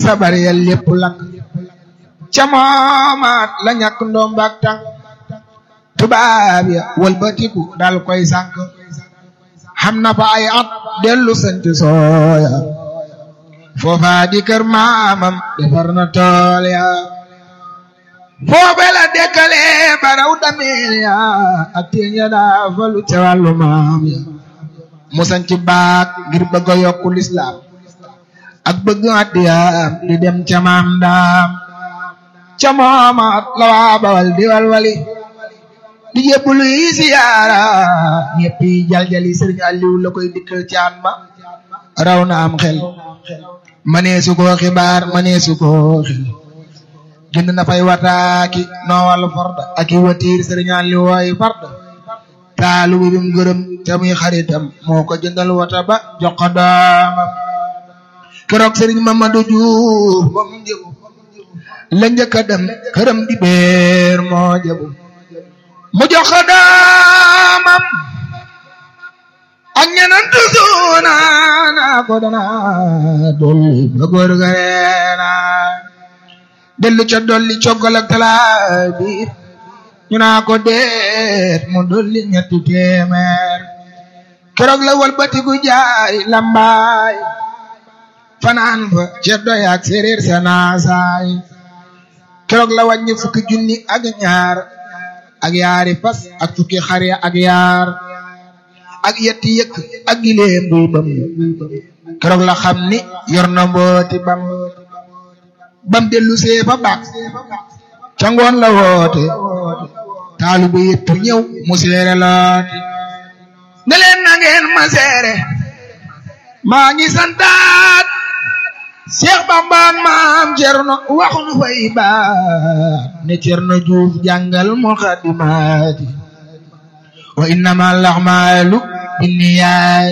sabar ya lépp lakk ca moomaat la ñàkk ndoom baak tànk tubaab ya walbatiku dal koy sànk xam na fa ay at dellu sant sooya foofa di kër maamam defar na tool ya foofe la dekkale baraw dameel ya ak teen ya daa falu ca wàllu maam ya mu sanc baak ngir bëgg a yokku lislaam ak bëgg addiyaam di dem ca maam daam ca moomaat la waa bawal di walwali di jébbulu yi siyaara ñëpp yi jaljali sëriñ Aliou la koy dikkal caan ma raw na am xel maneesu koo xibaar maneesu koo xel jënd na fay wataaki noowal farda ak i watiir sëriñ Aliou wooy farda taalu bi bim gërëm te muy xaritam moo ko jëndal wata ba jox ko doomam keroog sëriñ Mamadou Diouf moom njëgu la njëkk a dem këram di beer moo jëbu mu jox ko doomam ak ñeneen tusuuna naa ko dana dolli ba góor ga reena dellu ca dolli coggal ak talaa bi ñu naa ko deet mu dolli ñetti téeméer keroog la walbatiku jaay lambaay fanaan fa ceddo yaak séréer sa naasaay keroog la wàññi fukki junni ak ñaar ak yaari fas ak fukki xar ya ak yaar ak yetti yëkk ak gileem buy bam keroog la xam ni yor na mbooti bam bam dellu see fa baax ca ngoon la woote taalibe yëpp ñëw mu seere looti ne leen na ngeen ma seere maa ngi santaat Cheikh Bamba maam Cerno wax nu fay baat ne Cerno Juuf jàngal muqaddimaati wa innama al-a'maalu binniyaat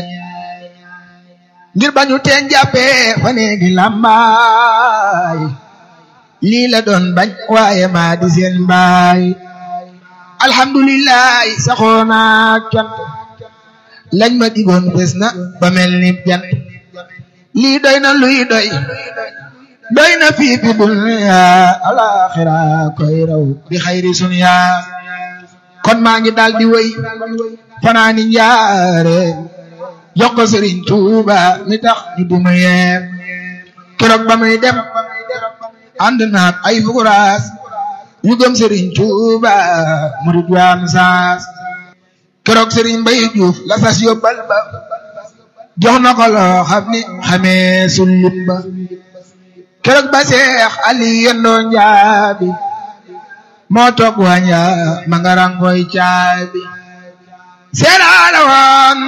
ngir bañu teen jàppee fa neegi lambaay lii la doon bañ waaye maa di seen baay alhamdulillahi saxoona cant lañ ma digoon fes na ba mel ni jant lii doy na luy doy doy na fii fi dunya alaxira koy raw bi xayri sunya kon maa ngi daal di wéy fanaani njaare jox ko Sëriñ Tuuba mi tax ñu duma yeem keroog ba muy dem ànd naak ay fukuraas yu gëm Sëriñ Tuuba murid waam saas keroog Sëriñ Mbay Juuf la sas yóbbal ba jox na ko loo xam ni xamee sullim ba keroog ba Seex Ali yendoo njaabi moo toog waña ma nga rangoy caabi seeraala woon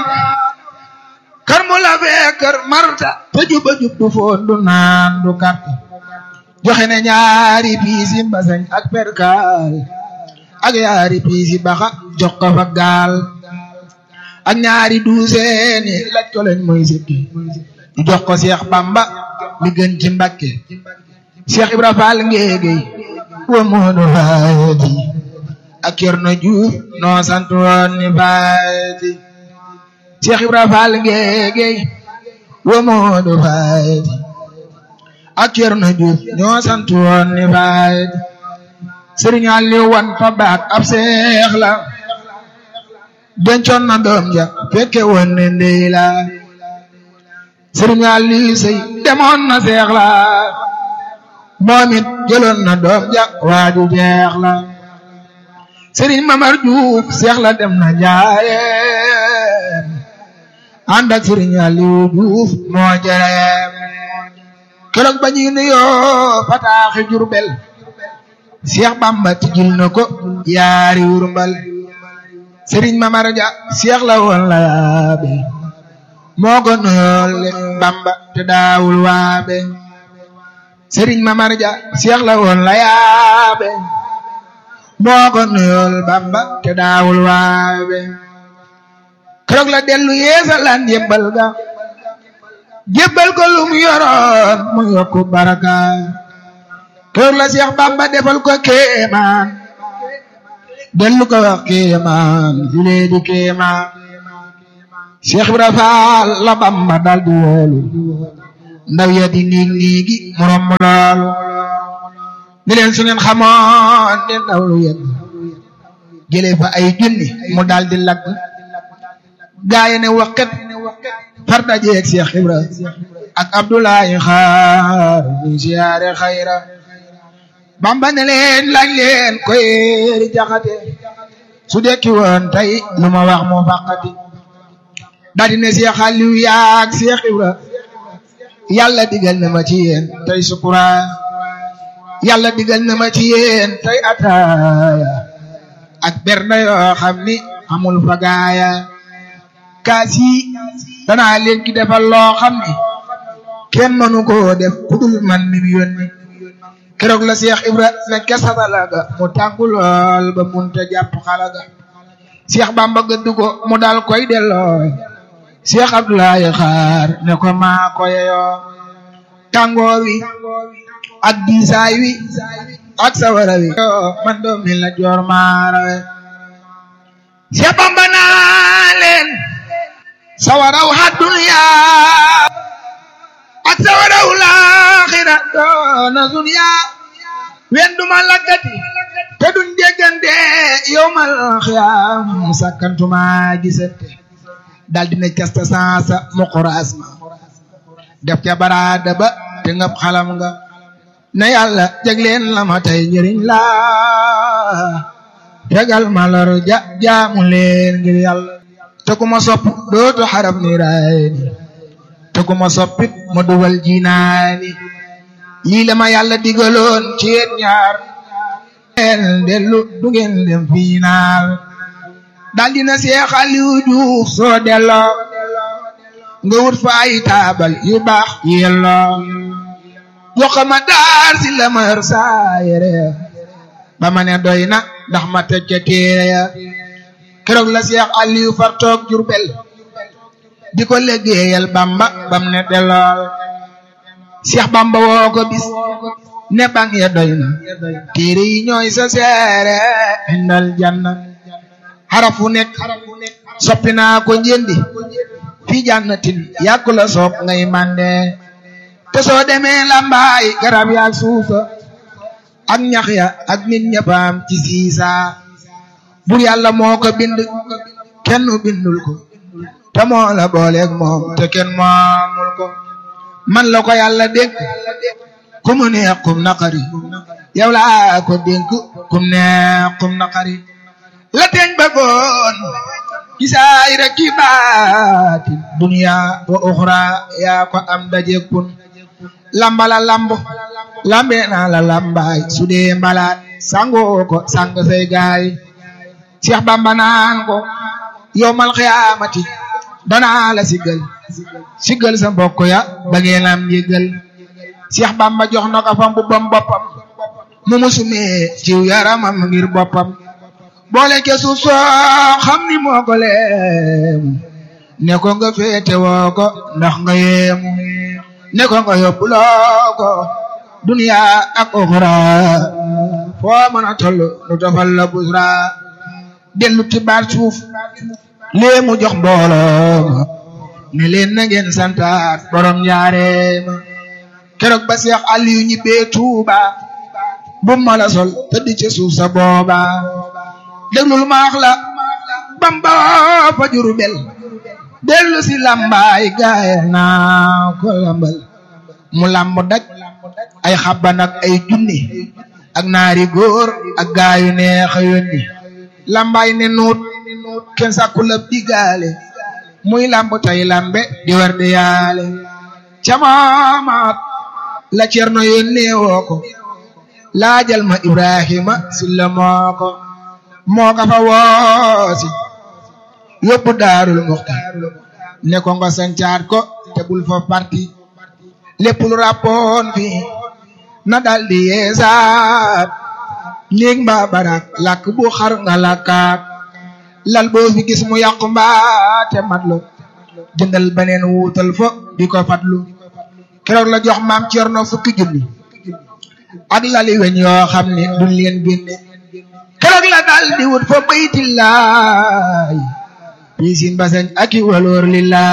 kër mu la fee kër marta te juba jub du foon du naan du karta joxe ne ñaari piisi mbasañ ak perkaal ak ñaari piisi baxa jox ko fa gaal ak ñaari duuseeni laj ko leen mooy sikki ñu jox ko Seex Bamba mi gën ci Mbakke Seex Ibra Faal ngéegéy wa moodu faati ak Cerno Juuf noo sant woon ni faati Seex Ibra Faal ngéegéy wa moodu faati ak Cerno Juuf ñoo sant woon ni faati Sëriñ Aliw wan fa baat ab seex la dencoon na doom ja fekke woon ne ndey la Sëriñ Aliw sey demoon na seex la moom it jëloon na doom ja waaju jeex la Sëriñ Mamar Juuf seex la dem na njaayeem ànd ak Sëriñ Aliw Juuf moo jëreem keroog ba ñuy nuyoo fataaxi Jurbel Seex Bamba tijjil na ko yaari wurmbal Sëriñ Mamar Ja seex la woon la yaabe moo ko nuyool leen Bamba te daawul waabe Sëriñ Mamar Ja seex la woon la yaabe moo ko nuyool Bamba te daawul waabe keroog la dellu yeesalaan yëbbal ga jébbal ko lu mu yoroon mu yokku baraka keroog la Seex Bamba defal ko kéemaan dellu ko wax kéemaan filee di kéemaan Seex Ibra Faal la Bamba dal di woolu ndaw ya di niig niigi mu romb loolu ni leen su ngeen xamoon ne ndaw lu yegg jëlee fa ay junni mu daal di lagg gaaye ne waqet far dajeeg Cheikh Ibra ak Abdoulaye xaar ñu siyaare xayra Bamba ne leen laaj leen koy di jaxate su dekki woon tey lu ma wax moo fàqati daal di ne Cheikh Aliou yaag Cheikh Ibra yàlla digal na ma ci yéen tey sukura yàlla digal na ma ci yéen tey ataaya ak bernde yoo xam ni amul fagaaya kaas yi danaa leen ki defal loo xam ni kenn mënu koo def ku dul man mi mu yónni keroog la Cheikh Ibra nekke satala ga mu tànku lool ba munta jàpp xala ga Cheikh Bamba gëdd ko mu dal koy delloo Cheikh Abdoulaye xaar ne ko maa ko yeyoo tàngoor wi ak diisaay wi ak sawara wi man doom mi la joor maarawe Cheikh Bamba naa leen sawaraw ha dunya ak sawaraw laaxira doona dunya wen duma lakkati te duñ déggante yowmal xiyaam sakkantuma gisante dal dina casta sansa mu xuraas ma def ca baraada ba te ngab xalam nga na yàlla jagleen la ma tey njëriñ la tegal ma lor ja jaamu leen ngir yàlla te ku ma sopp dootu xarab ni raayni te ku ma soppit ma dugal jinaani lii la ma yàlla digaloon ci yéen ñaar el dellu du ngeen dem fiinaal dal dina Seex Aliou Diouf soo delloo nga wut fa ay taabal yu baax yelloo jox ma daar si la ma yor saa yére ba ma ne doy na ndax ma teg ca téere ya keroog la Seex Aliou far toog Jurbel di ko liggéeyal Bamba bam ne dellool Seex Bamba woo ko bis ne bang ya doy na téere yi ñooy sa seere indal janna xarafu nekk soppi naa ko njëndi fi jannatin yàkku la soog ngay mande te soo demee lambaay garab yaak suusa ak ñax ya ak nit ñëppaam ci siisa bur yàlla moo ko bind kenn bindul ko te moo la booleeg moom te kenn moomul ko man la ko yàlla dénk ku mu neex kum naqari yow laa ko dénk kum neex kum naqari la teñ bëggoon gisaay rek ki baatin dunya wa uxra yaa ko am daje kun lambala lamb lambe naa la lambaay su dee mbalaat sangoo ko sang say gaay Cheikh Bamba naan ko yowmal xiyaamati danaa la siggal siggal sa mbokk ya ba ngeen am yëggal Cheikh Bamba jox na ko fa mbubbam boppam mu musumee ciw yaramam ngir boppam boole ke suuf soo xam ni moo ko leemu ne ko nga féete woo ko ndax nga yeemu ne ko nga yóbbuloo ko duniya ak oxra foo mën a toll nu tofal la busra dellu ti baat suuf léemu jox mbooloo ma ne leen na ngeen santaat borom njaareema keroog ba Seex Aliyu ñibbee Tuuba bu ma la sol tëdd ci suuf sa booba déglul maax la Bamba fa Jurbel dellu si lambaay gaaya naa ko lambal mu lamb daj ay xabban ak ay junni ak naari góor ak gaayu neex a yónni lambaay ne nuut kenn sàkku la digaale muy lamb tay lambe di war di yaale camaamaat la cerno yónnee woo ko laajal ma Ibrahima silla moo ko moo ka fa woosi yóbbu daarul muxti ne ko nga sancaat ko te bul fa parti lépp lu rappoon fi na daldi yeesaat néeg mbaa barak làkk bu xar nga làkkaat lal boo fi gis mu yàqu mbaa te matlu jëndal beneen wuutal fo di ko fatlu keroog la jox maam Cerno fukki junni ak lali weñ yoo xam ne duñ leen génne keroog la dal di wut fa baytillaay piisin basañ aki waloor lillaay